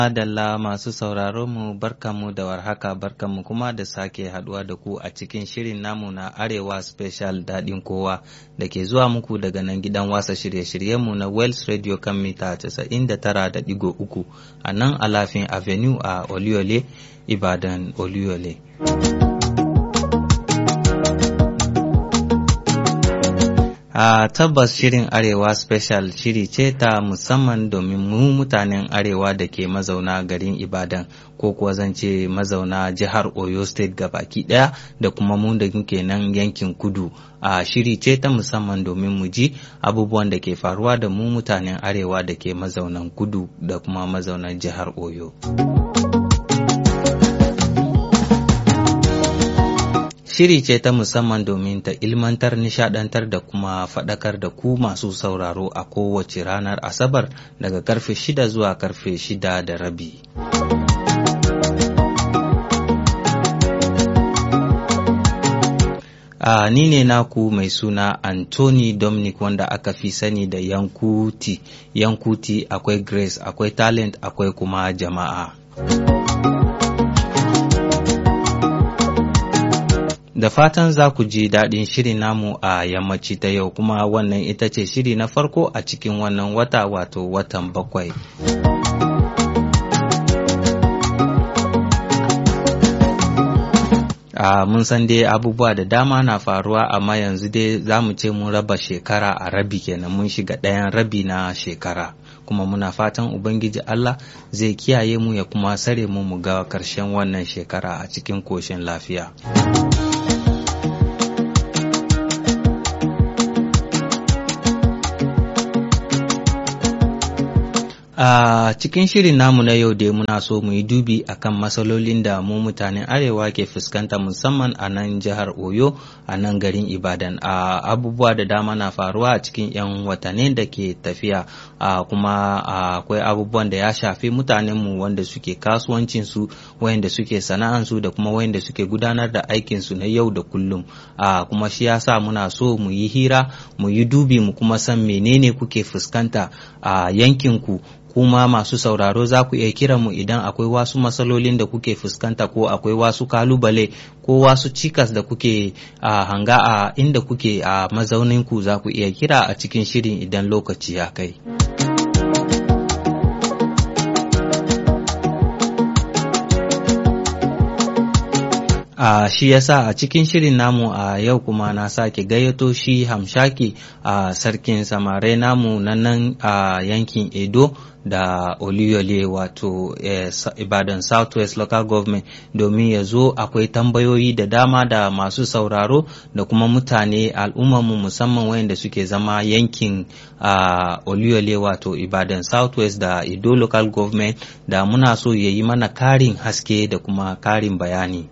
Madalla masu sauraron mu barkanmu da warhaka barkanmu kuma da sake haduwa da ku a cikin shirin namu na Arewa Special daɗin kowa da ke zuwa muku daga nan gidan wasa shirye-shiryenmu na Wells Radio kan mita 99.3 a nan Alafin Avenue a Oliole, Ibadan Oliole. A tabbas shirin Arewa Special shiri ce ta musamman domin mu mutanen Arewa da ke mazauna garin Ibadan ko kuwa zan ce mazauna jihar Oyo State baki ɗaya da kuma mu da ke nan yankin kudu. A shiri ce ta musamman domin mu ji abubuwan da ke faruwa da mu mutanen Arewa da ke mazaunan kudu da kuma mazaunan jihar Oyo. Shiri ce ta musamman domin ta ilmantar, nishadantar da kuma faɗakar da ku masu sauraro a kowace ranar Asabar daga karfe shida zuwa karfe shida da rabi. Uh, ni ne naku mai suna Anthony Dominic wanda aka fi sani da Yankuti. Yankuti akwai Grace, akwai talent, akwai kuma jama'a. Da fatan za ku ji daɗin shirin namu a yammaci ta yau kuma wannan ita ce shiri na farko a cikin wannan wata wato watan bakwai. Uh, mun san dai abubuwa da dama na faruwa amma yanzu dai za mu ce mun raba shekara a rabi kenan mun shiga ɗayan rabi na shekara kuma muna fatan ubangiji Allah zai kiyaye mu ya kuma sare mu mu ga ƙarshen wannan shekara a cikin koshin lafiya. A uh, cikin shirin namu na yau dai muna so mu yi dubi akan matsalolin da mu mutanen arewa ke fuskanta musamman a nan jihar Oyo a nan garin Ibadan. A uh, abubuwa da dama na faruwa a cikin 'yan watanni da ke tafiya uh, kuma akwai abubuwan da ya shafi mutanenmu wanda suke kasuwancinsu wayanda suke sana'ansu da kuma wayanda suke gudanar da aikinsu na yau da kullum. kuma shi yasa muna so mu yi hira mu yi dubi mu kuma san menene kuke fuskanta a yankinku kuma masu sauraro za ku iya kira mu idan akwai wasu matsalolin da kuke fuskanta ko akwai wasu kalubale ko wasu cikas da kuke uh, hanga a inda kuke a uh, mazauninku za ku iya kira a cikin shirin idan lokaci ya kai. Uh, shi yasa a cikin shirin namu a uh, yau kuma na sake gayyato shi hamshaki a uh, sarkin samarai namu na nan a uh, yankin edo da oluyole wato eh, ibadan southwest local government domin ya zo akwai tambayoyi da dama da masu sauraro da kuma mutane al'ummarmu musamman wayanda suke zama yankin uh, oluyole wato ibadan southwest da edo local government da muna so ya yi mana karin haske da kuma karin bayani.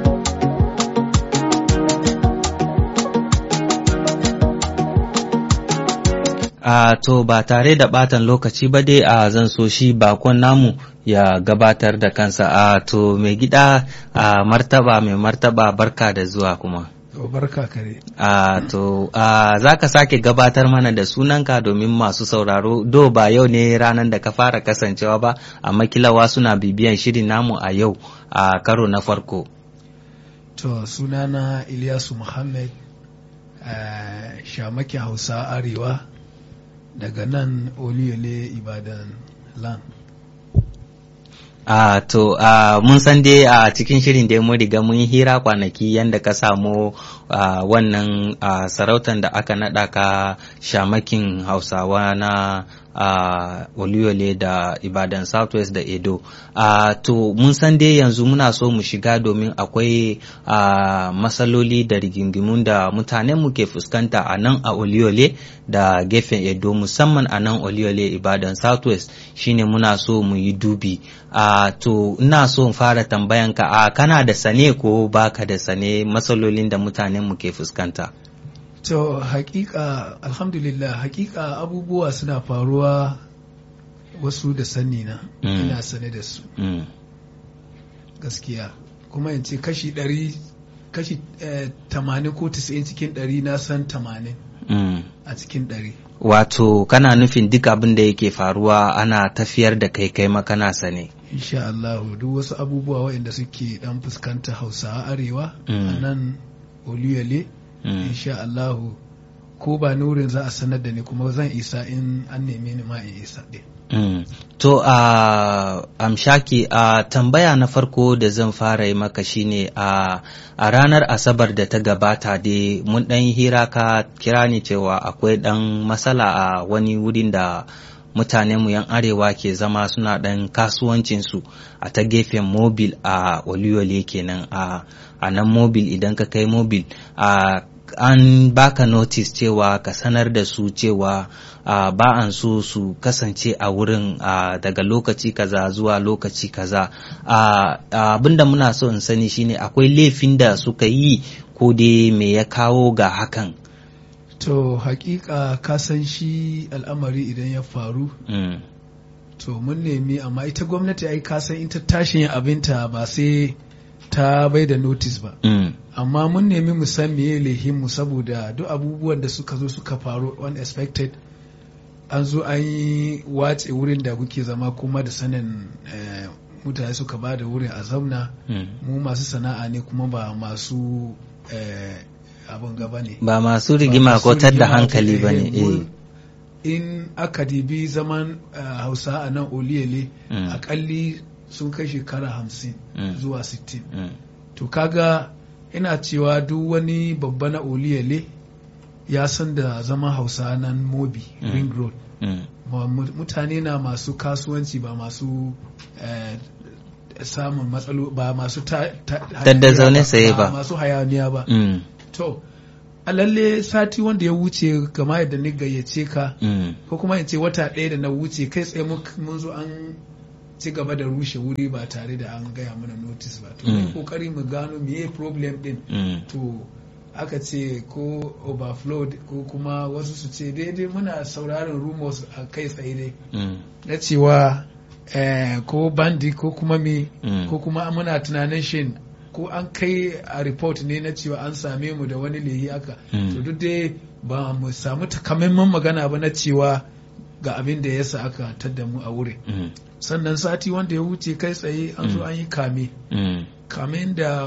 Uh, to ba tare da batan lokaci ba dai a uh, zan so shi bakon namu ya gabatar da kansa a uh, to mai gida a martaba mai martaba barka da zuwa kuma to barka kare a to za ka sake gabatar mana da sunanka domin masu sauraro do ba yau ne ranar da ka fara kasancewa ba amma kilawa suna bibiyan shirin namu a yau a karo na farko to sunana Ilyasu Muhammad shamaki Hausa Arewa daga nan oliyole ibadan land a uh, to uh, mun san dai a uh, cikin shirin da mun riga mun hira kwanaki yadda ka samu uh, wannan uh, sarautan da aka naɗa ka shamakin hausawa na uh, oluyole da ibadan southwest da edo uh, to mun san dai yanzu muna so mu shiga domin akwai uh, matsaloli da rigingimun da mutanen mu ke fuskanta a nan a oluyole da gefen edo musamman a nan oluyole ibadan southwest shine muna so mu yi dubi uh, to ina so in fara tambayanka a uh, kana da sane ko baka da sane matsalolin da mutanen mu ke fuskanta to hakika alhamdulillah hakika abubuwa suna faruwa wasu da sani na Mm. ina sane da su mm. gaskiya kuma in ce kashi ɗari kashi eh, tamanin ko tisa'in cikin ɗari na san tamanin Mm. a cikin ɗari Wato kana nufin duk abin da yake faruwa ana tafiyar da kai kai makana sane. insha Allah duk wasu abubuwa waɗanda suke dan fuskanta hausawa arewa Mm. a nan oluyale Mm. insha Allah ko ba nurin za a sanar da ni kuma zan isa in an neme ni ma in isa ɗin Mm. To a amshaki a tambaya na farko da zan fara yi maka shine a a ranar asabar da ta gabata dai mun ɗan yi hira ka kira ni cewa akwai ɗan matsala a wani wurin da mutanenmu yan arewa ke zama suna ɗan kasuwancinsu a ta gefen mobil a oluyole kenan a a nan mobil idan ka kai mobil a an baka notice cewa ka sanar da su cewa uh, ba an so su kasance a wurin uh, daga lokaci kaza zuwa lokaci kaza uh, abinda muna so in sani shine akwai laifin da suka yi ko dai me ya kawo ga hakan to hakika ka san shi al'amari idan ya faru mm. to mun nemi amma ita gwamnati ai ka san in ta tashi yin abinta ba sai ta bai da notice ba Mm. amma mun nemi mu san meye mu saboda duk abubuwan da suka zo suka faru unexpected an zo an yi watse wurin da kuke zama kuma da sanin eh, mutane suka ba da wurin a zauna Mm. mu masu sana'a ne kuma ba masu eh, abin gaba ne ba masu rigima ko masu tadda rigima hankali ke- ba ne eh, mun- eh. in aka dibi zaman eh, hausa a nan oliyele Mm. akalli sun kai shekara hamsin Mm. zuwa sittin Mm. to kaga ina cewa duk wani babba na oliyele ya san da zaman hausa nan mobi Mm. ring road Mm. Ba mu- mutane na masu kasuwanci ba masu eh, samun matsalo ba masu ta, ta, Tadda hayaniya zaune tsaye ba. masu hayaniya ba Mm. to a lalle sati wanda ya wuce kama yadda ni gayyace ka Mm. ko kuma in ce wata ɗaya da na wuce kai tsaye mun mun zo an ci gaba da rushe wuri ba tare da an gaya mana notice ba to mun Mm. kokari mu gano meye problem din Mm. to aka ce ko overflow ko kuma wasu su ce daidai muna sauraron rumors a kai tsaye dai Mm. na cewa eh, ko bandi ko kuma me Mm. ko kuma muna tunanin shin ko an kai a report ne na cewa an same mu da wani lehi aka Mm. to duk dai ba mu samu takamaiman magana ba na cewa ga abin da ya sa aka tadda mu a wurin Mm. sannan sati wanda ya wuce kai tsaye an zo Mm. an yi kame Mm. kamen da